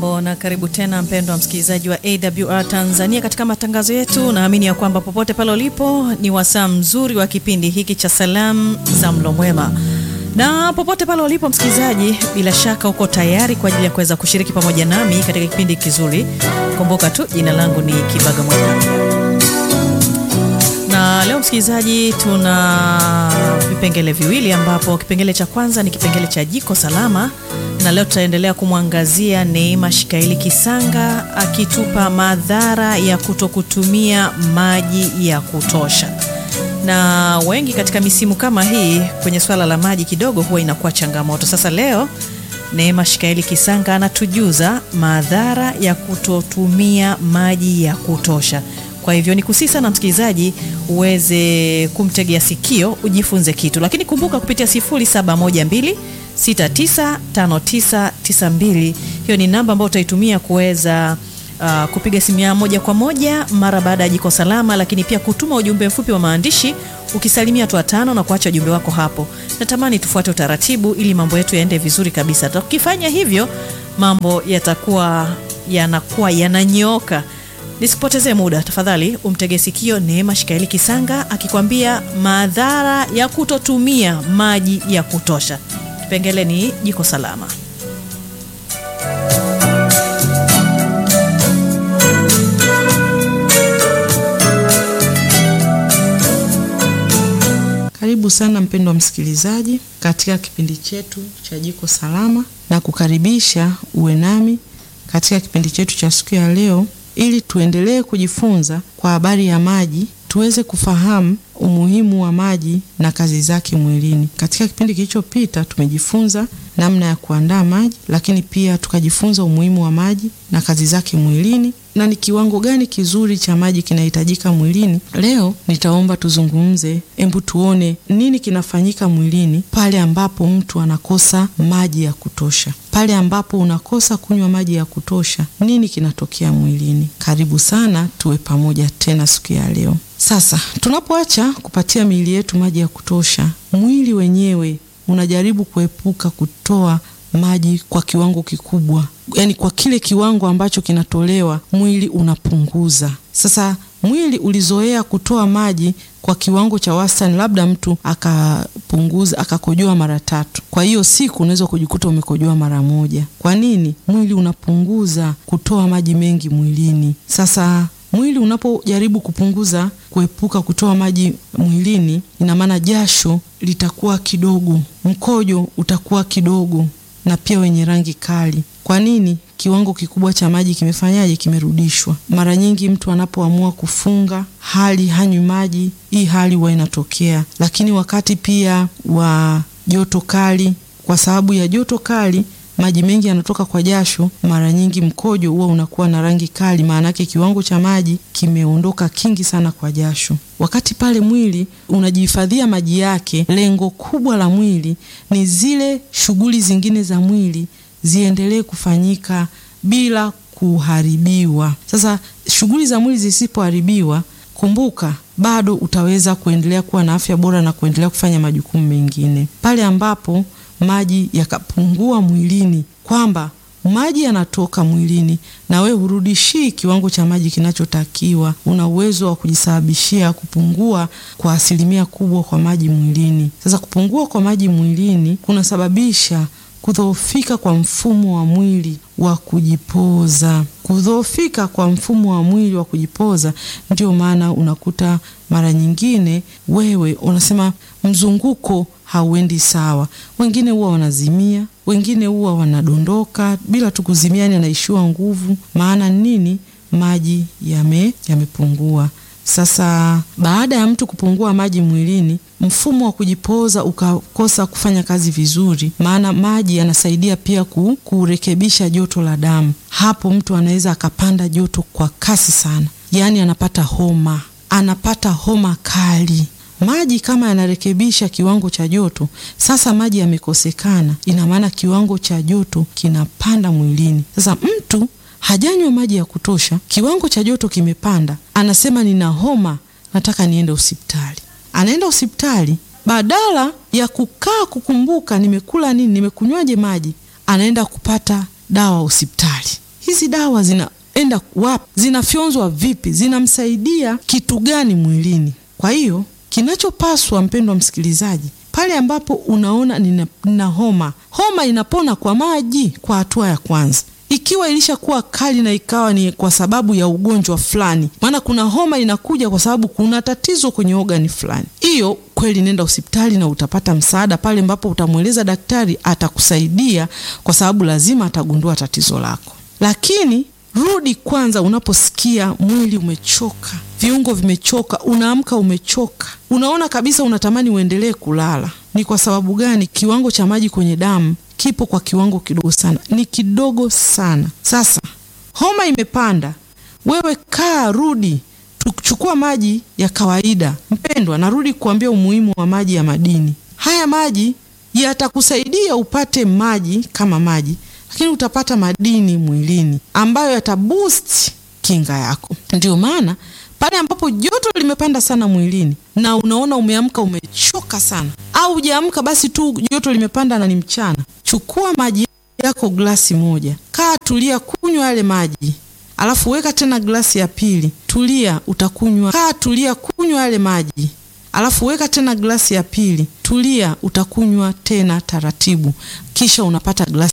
Hujambo na karibu tena mpendwa msikilizaji wa AWR Tanzania katika matangazo yetu. Naamini ya kwamba popote pale ulipo ni wasaa mzuri wa kipindi hiki cha salamu za mlo mwema, na popote pale ulipo msikilizaji, bila shaka uko tayari kwa ajili ya kuweza kushiriki pamoja nami katika kipindi kizuri. Kumbuka tu jina langu ni Kibaga Mwaka na leo msikilizaji, tuna vipengele viwili, ambapo kipengele cha kwanza ni kipengele cha jiko salama, na leo tutaendelea kumwangazia Neema Shikaili Kisanga akitupa madhara ya kutokutumia maji ya kutosha. Na wengi katika misimu kama hii kwenye swala la maji kidogo huwa inakuwa changamoto. Sasa leo Neema Shikaili Kisanga anatujuza madhara ya kutotumia maji ya kutosha. Kwa hivyo ni kusii sana msikilizaji uweze kumtegea sikio ujifunze kitu, lakini kumbuka kupitia 0712 695992 hiyo ni namba ambayo utaitumia kuweza uh, kupiga simu ya moja kwa moja mara baada ya jiko salama, lakini pia kutuma ujumbe mfupi wa maandishi ukisalimia watu watano na kuacha ujumbe wako hapo. Natamani tufuate utaratibu ili mambo yetu yaende vizuri kabisa. Tukifanya hivyo mambo yatakuwa yanakuwa yananyooka. Nisipotezee muda, tafadhali umtege sikio Neema Shikaili Kisanga akikwambia madhara ya kutotumia maji ya kutosha. Kipengele ni jiko salama. Karibu sana mpendwa msikilizaji katika kipindi chetu cha jiko salama, na kukaribisha uwe nami katika kipindi chetu cha siku ya leo ili tuendelee kujifunza kwa habari ya maji, tuweze kufahamu umuhimu wa maji na kazi zake mwilini. Katika kipindi kilichopita tumejifunza namna ya kuandaa maji, lakini pia tukajifunza umuhimu wa maji na kazi zake mwilini na ni kiwango gani kizuri cha maji kinahitajika mwilini. Leo nitaomba tuzungumze, embu tuone nini kinafanyika mwilini pale ambapo mtu anakosa maji ya kutosha. Pale ambapo unakosa kunywa maji ya kutosha, nini kinatokea mwilini? Karibu sana, tuwe pamoja tena siku ya leo. Sasa tunapoacha kupatia miili yetu maji ya kutosha, mwili wenyewe unajaribu kuepuka kutoa maji kwa kiwango kikubwa, yaani kwa kile kiwango ambacho kinatolewa mwili unapunguza. Sasa mwili ulizoea kutoa maji kwa kiwango cha wastani, labda mtu akapunguza akakojoa mara tatu, kwa hiyo siku unaweza kujikuta umekojoa mara moja. Kwa nini? Mwili unapunguza kutoa maji mengi mwilini. Sasa mwili unapojaribu kupunguza, kuepuka kutoa maji mwilini, ina maana jasho litakuwa kidogo, mkojo utakuwa kidogo na pia wenye rangi kali. Kwa nini? Kiwango kikubwa cha maji kimefanyaje? Kimerudishwa. Mara nyingi mtu anapoamua kufunga hali hanywi maji, hii hali huwa inatokea. Lakini wakati pia wa joto kali, kwa sababu ya joto kali maji mengi yanatoka kwa jasho, mara nyingi mkojo huwa unakuwa na rangi kali, maana yake kiwango cha maji kimeondoka kingi sana kwa jasho. Wakati pale mwili unajihifadhia maji yake, lengo kubwa la mwili ni zile shughuli zingine za mwili ziendelee kufanyika bila kuharibiwa. Sasa shughuli za mwili zisipoharibiwa, kumbuka bado utaweza kuendelea kuwa na afya bora na kuendelea kufanya majukumu mengine. Pale ambapo maji yakapungua mwilini, kwamba maji yanatoka mwilini na we hurudishii kiwango cha maji kinachotakiwa, una uwezo wa kujisababishia kupungua kwa asilimia kubwa kwa maji mwilini. Sasa kupungua kwa maji mwilini kunasababisha kudhoofika kwa mfumo wa mwili wa kujipoza. Kudhoofika kwa mfumo wa mwili wa kujipoza, ndio maana unakuta mara nyingine wewe unasema mzunguko hauendi sawa. Wengine huwa wanazimia, wengine huwa wanadondoka bila tu kuzimia, yani anaishiwa nguvu. Maana nini? Maji yame yamepungua. Sasa baada ya mtu kupungua maji mwilini, mfumo wa kujipoza ukakosa kufanya kazi vizuri, maana maji yanasaidia pia ku, kurekebisha joto la damu. Hapo mtu anaweza akapanda joto kwa kasi sana, yaani anapata homa, anapata homa kali. Maji kama yanarekebisha kiwango cha joto, sasa maji yamekosekana, ina maana kiwango cha joto kinapanda mwilini. Sasa mtu hajanywa maji ya kutosha, kiwango cha joto kimepanda, anasema nina homa, nataka niende hospitali. Anaenda hospitali, badala ya kukaa kukumbuka nimekula nini, nimekunywaje maji, anaenda kupata dawa hospitali. hizi dawa zinaenda wapi, zinafyonzwa vipi, zinamsaidia kitu gani mwilini. Kwa hiyo kinachopaswa, mpendwa msikilizaji, pale ambapo unaona nina, nina homa, homa inapona kwa maji kwa hatua ya kwanza ikiwa ilishakuwa kali na ikawa ni kwa sababu ya ugonjwa fulani, maana kuna homa inakuja kwa sababu kuna tatizo kwenye ogani fulani, hiyo kweli, nenda hospitali na utapata msaada pale ambapo utamweleza daktari, atakusaidia kwa sababu lazima atagundua tatizo lako. Lakini rudi kwanza, unaposikia mwili umechoka, viungo vimechoka, unaamka umechoka, unaona kabisa unatamani uendelee kulala, ni kwa sababu gani? Kiwango cha maji kwenye damu kipo kwa kiwango kidogo sana, ni kidogo sana. Sasa homa imepanda, wewe kaa, rudi, tuchukua maji ya kawaida. Mpendwa, narudi kuambia umuhimu wa maji ya madini. Haya maji yatakusaidia upate maji kama maji, lakini utapata madini mwilini ambayo yataboost kinga yako. Ndio maana pale ambapo joto limepanda sana mwilini na unaona umeamka umechoka sana, au hujaamka basi tu joto limepanda na ni mchana, chukua maji yako glasi moja, kaa, tulia, kunywa yale maji, alafu weka tena glasi ya pili, tulia, utakunywa. Kaa, tulia, kunywa yale maji, alafu weka tena glasi ya pili, tulia, utakunywa tena taratibu, kisha unapata glasi